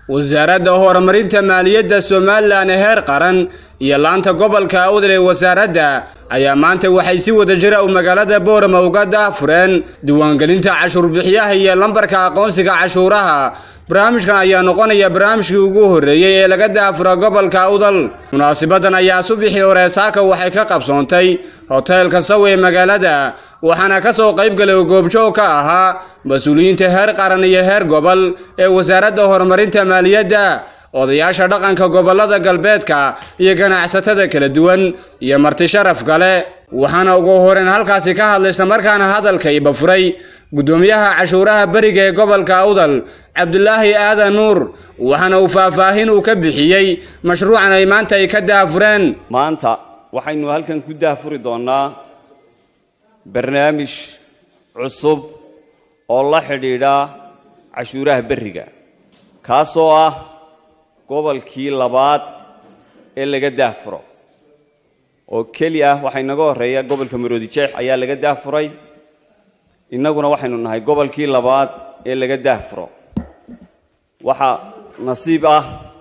wasaaradda horumarinta maaliyadda somalilan ee heer qaran iyo laanta gobolka awdal ee wasaaradda ayaa maanta waxay si wada jira u magaalada boorama uga daafureen diiwaangelinta cashuur bixiyaha iyo lambarka aqoonsiga cashuuraha barnaamijkan ayaa noqonaya barnaamijkii ugu horreeyey ee laga daafura gobolka awdal munaasibadan ayaa subixii hore saaka waxay ka qabsoontay hoteelka sawe ee magaalada waxaana ka soo qayb galay oo goobjoog ka ahaa mas-uuliyiinta heer qaran iyo heer gobol ee wasaaradda horumarinta maaliyadda odayaasha dhaqanka gobollada galbeedka iyo ganacsatada kala duwan iyo marti sharaf kale waxaana ugu horeen halkaasi ka hadlay islamarkaana hadalka ibafuray guddoomiyaha cashuuraha beriga ee gobolka awdal cabdulaahi aadan nuur waxaana uu faahfaahin uu ka bixiyey mashruucan ay maanta ay ka daafureen maanta waxaynu halkan ku daafuri doonnaa barnaamij cusub oo la xidhiidha cashuuraha berriga kaasoo ah gobolkii labaad ee laga daafuro oo keli ah waxaa inaga horreeya gobolka maroodi jeex ayaa laga daafuray innaguna waxaynu nahay gobolkii labaad ee laga daafuro waxaa nasiib ah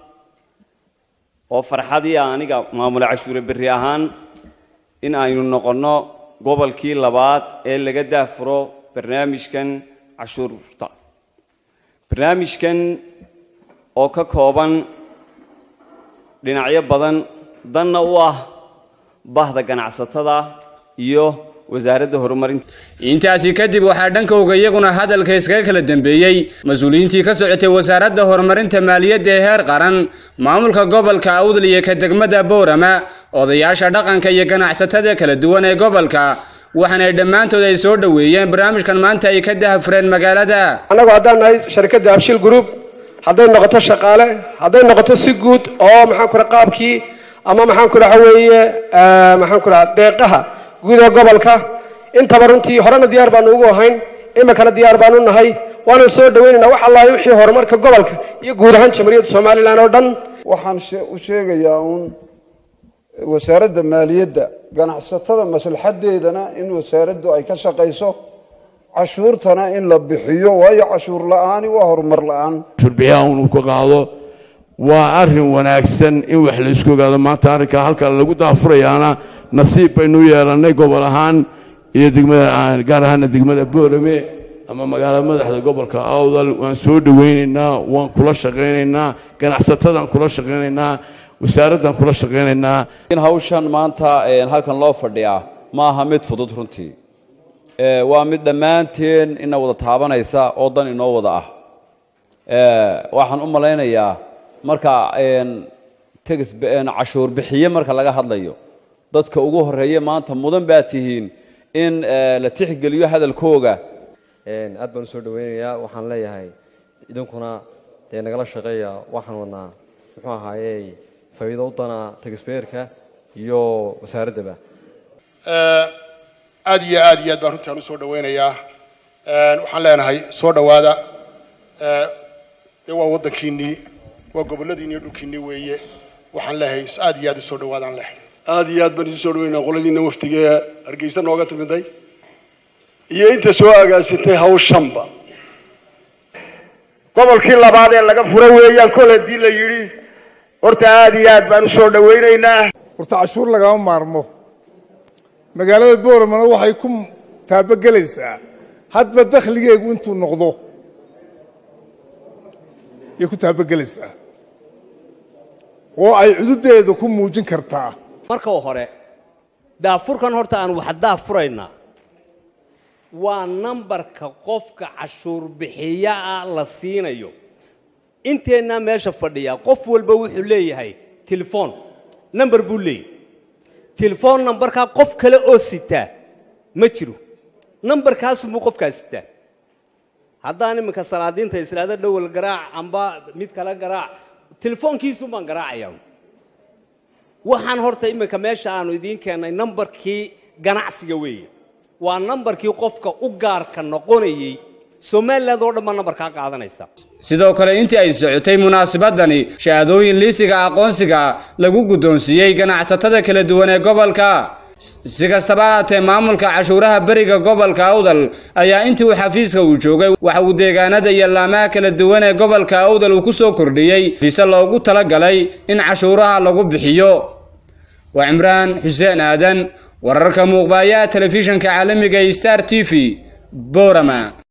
oo farxadii ah aniga maamula cashuure berri ahaan in aynu noqonno gobolkii labaad ee laga daafuro barnaamijkan cashuurta barnaamijkan oo ka kooban dhinacyo badan danna u ah bahda ganacsatada iyo wasaaradda horumarinta intaasi kadib waxaa dhankowga iyaguna hadalka iskaga kala dambeeyey mas-uuliyiintii ka socotay wasaaradda horumarinta maaliyadda ee heer qaran maamulka gobolka awdal iyo ka degmada boorama odayaasha dhaqanka iyo ganacsatada kala duwan ee gobolka waxaana dhammaantood ay soo dhoweeyeen barnaamijkan maanta ay ka dahafureen magaalada annagu haddaan nahay sharikadda abshil group hadday noqoto shaqaale hadday noqoto si guud oo maxaan ku qaabkii ama maxaan ku waxa weeye maxaan ku dhaha deeqaha guud ee gobolka intaba runtii horena diyaar baanu ugu ahayn iminkana diyaar baanu nahay waanu soo dhawaynaynaa wax allahi wixii horumarka gobolka iyo guud ahaan jamhuuriyadda somalilan oo dhan waxaan u sheegayaa uun wasaaradda maaliyadda ganacsatada maslaxadeedana in wasaaraddu ay ka shaqayso cashuurtana in la bixiyo waayo cashuur la-aani waa horumar la-aan cashuurbixiyaha inuu ka qaado waa arrin wanaagsan in wax la isku ogaado maanta arrinka halka lagu daafurayaana nasiib baynu yeelannay gobol ahaan iyo degmada gaar ahaana degmada boorame ama magaalada madaxda gobolka awdal waan soo dhowaynaynaa waan kula shaqaynaynaa ganacsatadaan kula shaqaynaynaa wasaaraddan kula shaqaynaynaa in hawshan maanta halkan loo fadhiyaa ma aha mid fudud runtii waa mid dhammaanteen ina wada taabanaysa oo dan inoo wada ah waxaan u malaynayaa marka tegis cashuur bixiye marka laga hadlayo dadka ugu horeeya maanta mudan baa tihiin in la tixgeliyo hadalkooga aad baan usoo dhaweynayaa waxaan leeyahay idinkuna dee nagala shaqeeya waxaan wadnaa muxuu ahaaye faa'iido u dana tagisbeerka iyo wasaaraddaba aad iyo aad iyo aad baan runtii aan usoo dhaweynayaa waxaan leenahay soo dhowaada dee waa waddankiinnii waa gobolladiinni iyo dhulkiinnii weeye waxaan leeyahay aad iyo aad usoo dhawaadaan leh aad iyo aad baan isu soo dhaweynaa qoladiina waftiga ee hargeysa nooga timiday iyo inta soo agaasitay hawshanba gobolkii labaad ee laga fura weeyaan kol haddii la yidhi horta aad iyo aad baan usoo dhawaynaynaa horta cashuur lagama maarmo magaalada booramana waxay ku taabagelaysaa hadba dakhligeegu intuu noqdo ayay ku taabagelaysaa oo ay cududeeda ku muujin kartaa marka hore daafurkan horta aan wax daafuraynaa waa nambarka qofka cashuur bixiyaa la siinayo inteennaa meesha fadhiya qof walba wuxuu leeyahay telefoon namber buu leeyahy telefoon nambarkaa qof kale oo sitaa ma jiro nambarkaasunbuu qofkaa sitaa haddaan iminka salaadiinta islaada dhowal garaac amba mid kale garaac telefoonkiisun baan garaacayaa waxaan horta iminka meesha aanu idiin keennay nambarkii ganacsiga weeye waa nambarkii qofka u gaarka noqonayey somaliland oo dhan baa nambarkaa qaadanaysa sidoo kale intii ay socotay munaasabadani shahaadooyin liisiga aqoonsiga lagu guddoonsiiyey ganacsatada kala duwan ee gobolka si kastaba haatee maamulka cashuuraha beriga gobolka awdal ayaa intii uu xafiiska uu joogay waxa uu deegaanada iyo laamaha kala duwan ee gobolka awdal uu ku soo kordhiyey fise loogu talagalay in cashuuraha lagu bixiyo waa cimraan xuseen aadan wararka muuqbaaya telefishinka caalamiga star t v boorama